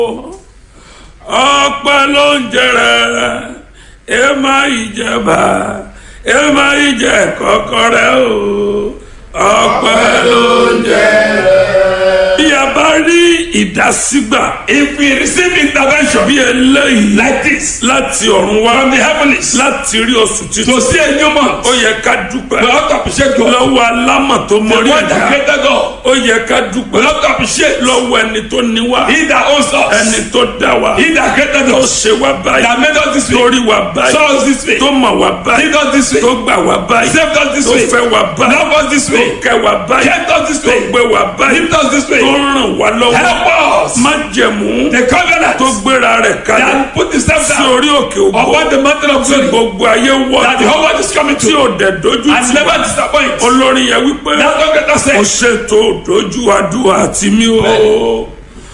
ọpẹ́ ló ń jẹrẹ ẹ má ìjẹba ẹ má ìjẹ kọkọrẹ o ọpẹ́ ló ń jẹrẹ. bí a bá rí ìdásígbà If we receive intervention bí eléyìí like this láti ọ̀run wá from the heavens láti rí oṣù to títún see a new month, ó yẹ ká dúpẹ́ we have to appreciate God. lọ́wọ́ alámọ̀ tó The mọrí one that ẹ̀dá created God, ó yẹ ká we dúpẹ́ have to appreciate lọ́wọ́ ẹni tó ní wá He that owns us, ẹni tó dá wa He that created tó us, ṣe wá báyìí that made us this way, torí wa báyìí saw us this way, tó mọ̀ wá báyìí did us this way, tó gbà wá báyìí saved us this tó way, fẹ́ wá báyìí loved us this tó way, kẹ́ wá báyìí kept us this tó way, gbé wá báyìí lift us this tó way, ràn wá lọ́wọ́ help us. má jẹ̀mú The covenant tó gbéra rẹ̀ kalẹ̀ that put the step sí down orí òkè ògbó upon the mountain of tí glory gbogbo ayé wọ́ that the whole world is coming tí to ò dẹ̀ dojú and tì never wá disappoint. olórin yẹn wípé That's what God ó said. ṣètò dojú àdúrà tì mí o